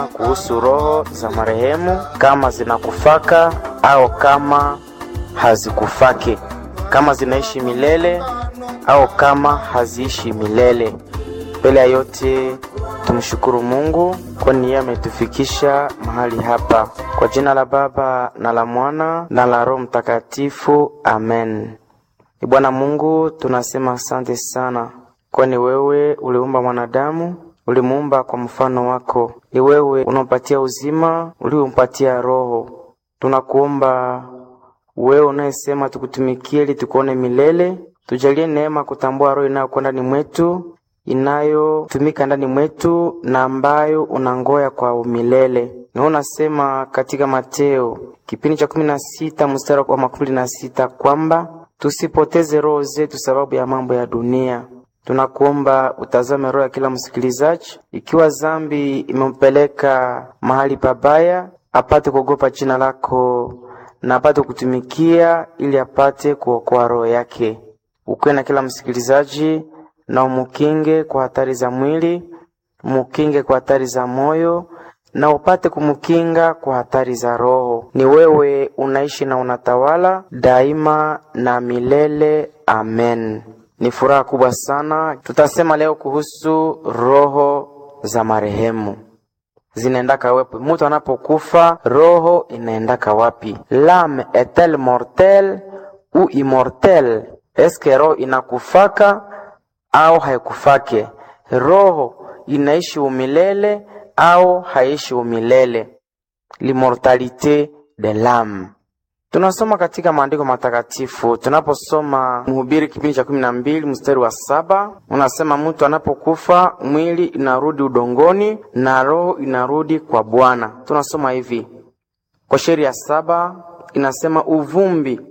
kuhusu roho za marehemu, kama zinakufaka au kama hazikufaki, kama zinaishi milele au kama haziishi milele. Mbele ya yote tumshukuru Mungu kwani yeye ametufikisha mahali hapa. Kwa jina la Baba na la Mwana na la Roho Mtakatifu, amen. Ni Bwana Mungu, tunasema asante sana, kwani wewe uliumba mwanadamu, ulimuumba kwa mfano wako. Ni wewe unampatia uzima, uliompatia roho. Tunakuomba wewe unayesema tukutumikie ili tukuone milele, tujalie neema kutambua roho inayokuwa ndani mwetu inayotumika ndani mwetu na ambayo unangoya kwa umilele. Na unasema katika Mateo kipindi cha kumi na sita mstari wa makumi na sita kwamba tusipoteze roho zetu sababu ya mambo ya dunia. Tunakuomba utazame roho ya kila msikilizaji, ikiwa zambi imempeleka mahali pabaya, apate kuogopa jina lako na apate kutumikia ili apate kuokoa roho yake. Ukuwe na kila msikilizaji na umukinge kwa hatari za mwili, umukinge kwa hatari za moyo na upate kumkinga kwa hatari za roho. Ni wewe unaishi na unatawala daima na milele. Amen. Ni furaha kubwa sana. Tutasema leo kuhusu roho za marehemu zinaendaka wapi? Mtu anapokufa roho inaendaka wapi? L'âme est-elle mortelle ou immortelle? Eske roho inakufaka au haikufake? Roho inaishi umilele au haishi umilele? L'immortalité de l'âme. Tunasoma katika maandiko matakatifu, tunaposoma Mhubiri kipindi cha kumi na mbili mstari wa saba unasema mtu anapokufa mwili inarudi udongoni na roho inarudi kwa Bwana. Tunasoma hivi kwa sheria ya saba inasema uvumbi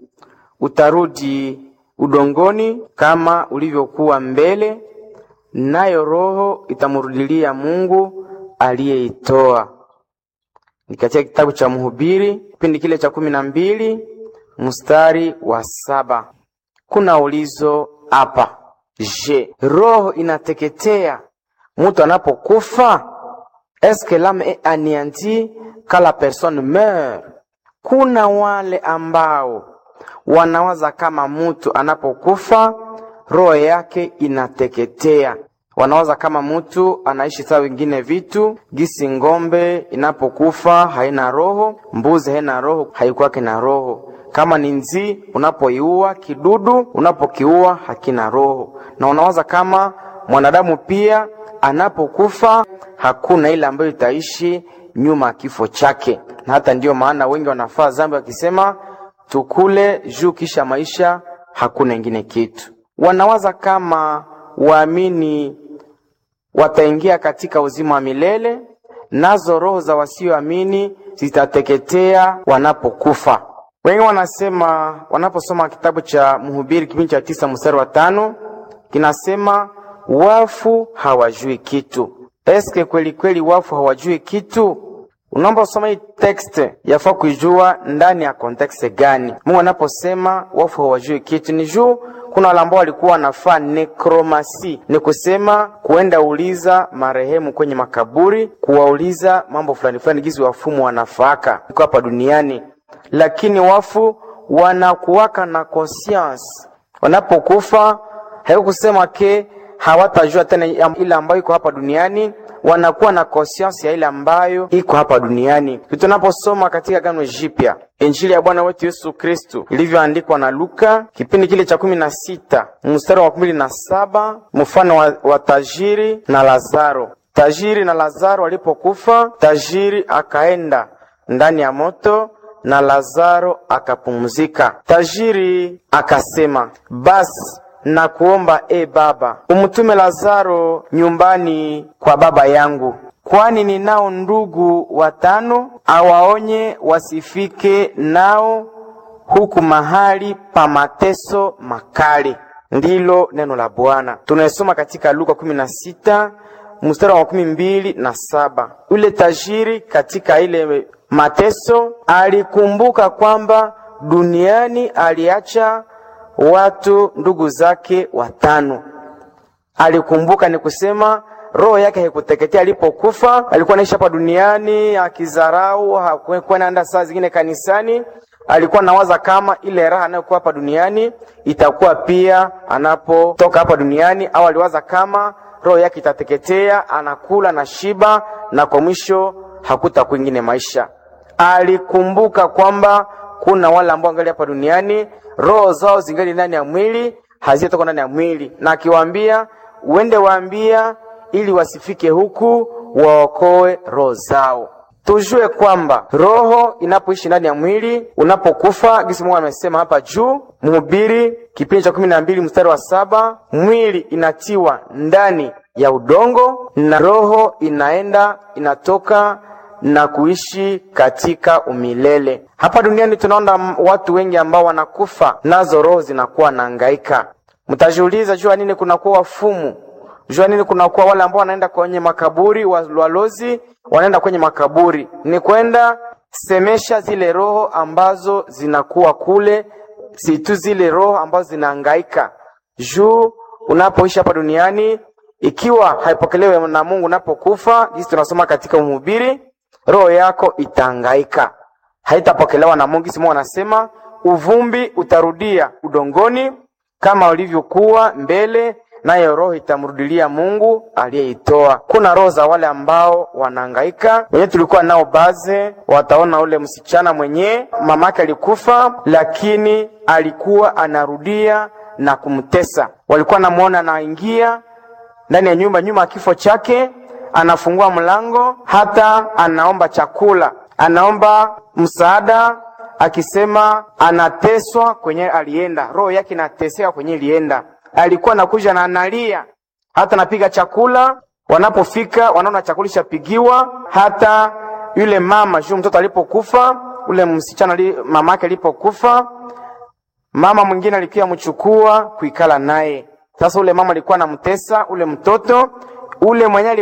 utarudi udongoni kama ulivyokuwa mbele, nayo roho itamrudilia Mungu aliyeitoa. Ni katika kitabu cha Mhubiri kipindi kile cha kumi na mbili mstari wa saba. Kuna ulizo hapa, je, roho inateketea mtu anapokufa? Eske l'âme est anéantie quand la personne meurt? Kuna wale ambao wanawaza kama mtu anapokufa roho yake inateketea. Wanawaza kama mtu anaishi sawa wengine vitu, gisi ng'ombe inapokufa haina roho, mbuzi haina roho, haikuwake na roho. Kama ni nzi, unapoiua kidudu, unapokiua hakina roho. Na unawaza kama mwanadamu pia anapokufa hakuna ile ambayo itaishi nyuma ya kifo chake, na hata ndiyo maana wengi wanafaa zambi wakisema tukule juu kisha maisha hakuna ingine kitu. Wanawaza kama waamini wataingia katika uzima wa milele, nazo roho za wasioamini zitateketea wanapokufa. Wengi wanasema, wanaposoma kitabu cha Mhubiri kipindi cha tisa mstari wa tano kinasema wafu hawajui kitu. Eske kweli kweli wafu hawajui kitu? Unaomba usoma hii text, yafaa kuijua ndani ya kontekste gani. Mungu anaposema wafu hawajui kitu, ni juu kuna wale ambao walikuwa wanafaa nekromasi, ni kusema kuenda uliza marehemu kwenye makaburi, kuwauliza mambo fulani fulani, gizi wafumu wanafaaka iko hapa duniani, lakini wafu wanakuwaka na conscience wanapokufa, haikusema ke hawatajua tena ile ambayo iko hapa duniani wanakuwa na conscience ya ile ambayo iko hapa duniani. Tunaposoma katika Agano Jipya Injili ya Bwana wetu Yesu Kristu ilivyoandikwa na Luka kipindi kile cha kumi na sita mstari wa kumi na saba mfano wa, wa tajiri na Lazaro. Tajiri na Lazaro walipokufa, tajiri akaenda ndani ya moto na Lazaro akapumzika. Tajiri akasema, basi na kuomba e Baba, umtume Lazaro nyumbani kwa baba yangu, kwani ninao ndugu watano, awaonye wasifike nao huku mahali pa mateso makali. Ndilo neno la Bwana. Tunasoma katika Luka kumi na sita mstari wa makumi mbili na saba. Ule tajiri katika ile mateso alikumbuka kwamba duniani aliacha watu ndugu zake watano. Alikumbuka ni kusema roho yake haikuteketea alipokufa. Alikuwa anaishi hapa duniani akizarau, hakuwa naenda saa zingine kanisani. Alikuwa nawaza kama ile raha anayokuwa hapa duniani itakuwa pia anapotoka hapa duniani, au aliwaza kama roho yake itateketea, anakula na shiba, na kwa mwisho hakuta kwingine maisha. Alikumbuka kwamba kuna wale ambao angali hapa duniani roho zao zingali ndani ya mwili, hazitoka ndani ya mwili, na akiwaambia uende waambia ili wasifike huku waokoe roho zao. Tujue kwamba roho inapoishi ndani ya mwili, unapokufa, gisi Mungu amesema hapa juu, Mhubiri kipindi cha kumi na mbili mstari wa saba mwili inatiwa ndani ya udongo na roho inaenda inatoka na kuishi katika umilele. Hapa duniani tunaona watu wengi ambao wanakufa nazo roho zinakuwa naangaika. Mtajiuliza, jua nini kunakuwa wafumu? Jua nini kunakuwa wale ambao wanaenda kwenye makaburi, walozi wanaenda kwenye makaburi? Ni kwenda semesha zile roho ambazo zinakuwa kule, si tu zile roho ambazo zinaangaika juu unapoishi hapa duniani. Ikiwa haipokelewe na Mungu unapokufa, jinsi tunasoma katika Mhubiri, roho yako itaangaika, haitapokelewa na Mungu. Mungu anasema uvumbi utarudia udongoni kama ulivyokuwa mbele, nayo roho itamrudilia Mungu aliyeitoa. Kuna roho za wale ambao wanahangaika, wenye tulikuwa nao baze, wataona ule msichana mwenye mamake alikufa, lakini alikuwa anarudia na kumtesa. Walikuwa namuona anaingia ndani ya nyumba nyuma ya kifo chake, anafungua mlango, hata anaomba chakula, anaomba msaada, akisema anateswa kwenye alienda, roho yake inateseka kwenye ilienda. Alikuwa anakuja na analia, hata anapiga chakula. Wanapofika wanaona chakula chapigiwa, hata yule mama juu mtoto alipokufa, ule msichana li, mamake alipokufa, mama mwingine alikuwa mchukua kuikala naye. Sasa ule mama alikuwa anamtesa ule mtoto ule mwenye